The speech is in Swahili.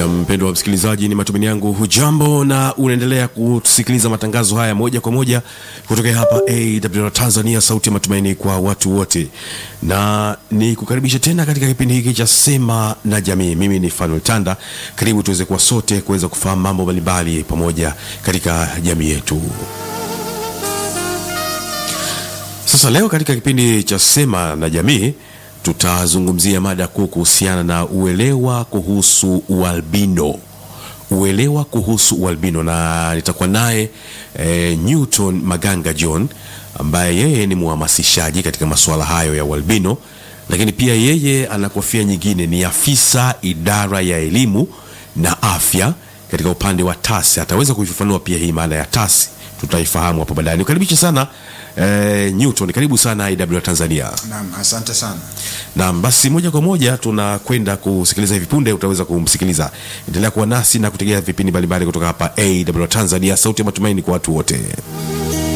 na mpendo wa msikilizaji ni matumaini yangu hujambo na unaendelea kusikiliza matangazo haya moja kwa moja kutokea hapa awr tanzania sauti ya matumaini kwa watu wote na ni kukaribisha tena katika kipindi hiki cha sema na jamii mimi ni fanuel tanda karibu tuweze kuwa sote kuweza kufahamu mambo mbalimbali pamoja katika jamii yetu sasa leo katika kipindi cha sema na jamii tutazungumzia mada kuu kuhusiana na uelewa kuhusu ualbino uelewa kuhusu ualbino na nitakuwa naye e, newton maganga john ambaye yeye ni mhamasishaji katika masuala hayo ya ualbino lakini pia yeye ana kofia nyingine ni afisa idara ya elimu na afya katika upande wa tasi ataweza kuifafanua pia hii maana ya tasi tutaifahamu hapo baadaye nikaribishe sana eh, newton karibu sana iw tanzania Naam, asante sana. Naam, basi moja kwa moja tunakwenda kusikiliza hivi punde, utaweza kumsikiliza. Endelea kuwa nasi na kutegea vipindi mbalimbali kutoka hapa AW Tanzania, sauti ya matumaini kwa watu wote.